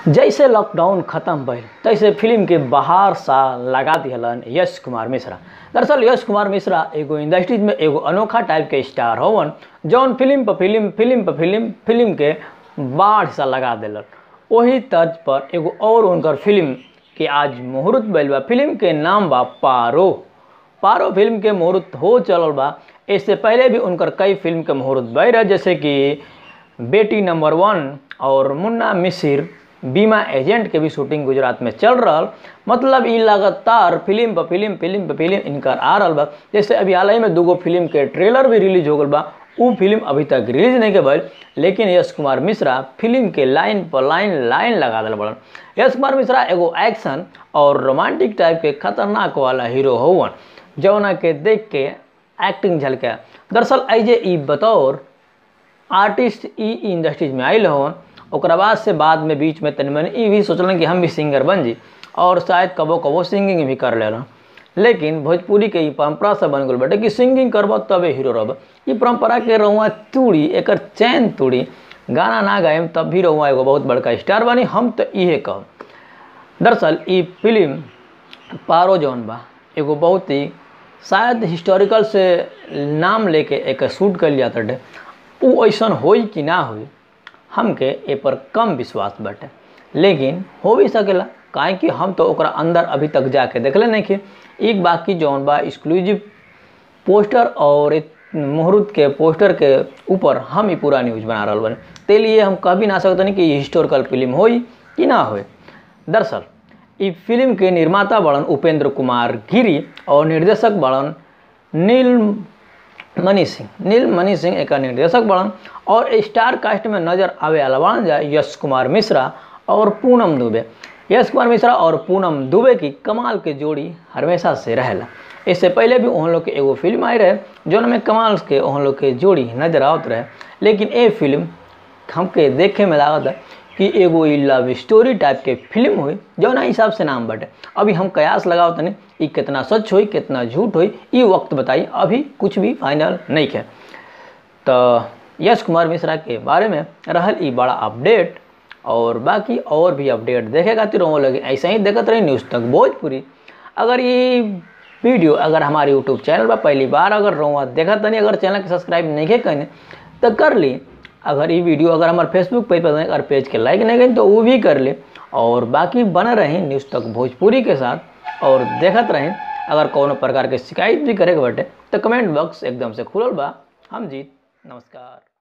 जैसे लॉकडाउन खत्म भइल तैसे फिल्म के बाहर सा लगा दिहलन यश कुमार मिश्रा दरअसल यश कुमार मिश्रा एगो इंडस्ट्रीज में एगो अनोखा टाइप के स्टार होवन जौन फिल्म पर फिल्म फिल्म पर फिल्म फिल्म के बाढ़ सा लगा दिलन वही तर्ज पर एगो और उनकर फिल्म के आज मुहूर्त भइल बा फिल्म के नाम बा पारो पारो फिल्म के मुहूर्त हो चलल बा इससे पहले भी उनकर कई फिल्म के मुहूर्त भय रहे जैसे कि बेटी नंबर वन और मुन्ना मिसिर बीमा एजेंट के भी शूटिंग गुजरात में चल रहा मतलब ई लगातार फिल्म पर फिल्म फिल्म पर फिल्म इनकर आ रहा बा जैसे अभी हाल ही में दूगो फिल्म के ट्रेलर भी रिलीज हो गल बा उ फिल्म अभी तक रिलीज नहीं के भइल लेकिन यश कुमार मिश्रा फिल्म के लाइन पर लाइन लाइन लगा दिल बड़न यश कुमार मिश्रा एगो एक्शन और रोमांटिक टाइप के खतरनाक वाला हीरो होवन जौना के देख के एक्टिंग झलके दरअसल ऐजे ई बतौर आर्टिस्ट ई इंडस्ट्रीज में आयल हवन ओकरा बाद से बाद में बीच में तनि मनि ई भी सोचलन कि हम भी सिंगर बन जी और शायद कबो कबो सिंगिंग भी कर लेना लेकिन भोजपुरी के ई परंपरा से बन गल बाटे कि सिंगिंग करब तबे हीरो रहब ई परंपरा के रहुआ तूड़ी एकर चैन तूड़ी गाना ना गायम तब भी रहुआ एगो बहुत बड़का स्टार बनी हम तो इहे कहब दरअसल ई फिल्म पारो जौन बा एगो बहुत ही शायद हिस्टोरिकल से नाम लेके एक शूट कर लिया तटे उ ऐसन होई कि ना होई हमके ए पर कम विश्वास बाटे लेकिन हो भी सकेला काहे कि हम तो ओकरा अंदर अभी तक जाके देखले नहीं कि एक बाकी जौन बा एक्सक्लूसिव पोस्टर और मुहूर्त के पोस्टर के ऊपर हम ही पूरा न्यूज बना रहा बने ते लिए हम कह भी ना सकते नहीं कि ये हिस्टोरिकल फिल्म होई कि ना होई दरअसल ई फिल्म के निर्माता बड़न उपेंद्र कुमार गिरी और निर्देशक बड़न नील मनी सिंह नील मनी सिंह एक निर्देशक बड़न और स्टार कास्ट में नजर आवे वाला बड़न जा यश कुमार मिश्रा और पूनम दुबे यश कुमार मिश्रा और पूनम दुबे की कमाल के जोड़ी हमेशा से रहेला इससे पहले भी उन लोग के एगो फिल्म आई रहे जौन में कमाल के उन लोग के जोड़ी नजर आवत रहे लेकिन ये फिल्म हमके देखे में लागत है कि एगो ई लव स्टोरी टाइप के फिल्म हुई जौना हिसाब से नाम बटे अभी हम कयास लगाओ तनी ई कितना सच हुई कितना झूठ हुई ई वक्त बताई अभी कुछ भी फाइनल नहीं है तो यश कुमार मिश्रा के बारे में रहल ई बड़ा अपडेट और बाकी और भी अपडेट देखे खातिर वो लगे ऐसे ही देखते रही न्यूज़ तक भोजपुरी अगर ये वीडियो अगर हमारे यूट्यूब चैनल पर पहली बार अगर रहुआ देखा तनी अगर चैनल के सब्सक्राइब नहीं करें तो कर ली अगर ये वीडियो अगर हमारे फेसबुक पेज पर अगर पेज के लाइक नहीं करें तो वो भी कर ले और बाकी बने रहें न्यूज़ तक भोजपुरी के साथ और देखत रहें अगर कोनो प्रकार के शिकायत भी करे के बटे तो कमेंट बॉक्स एकदम से खुलल बा हम जीत नमस्कार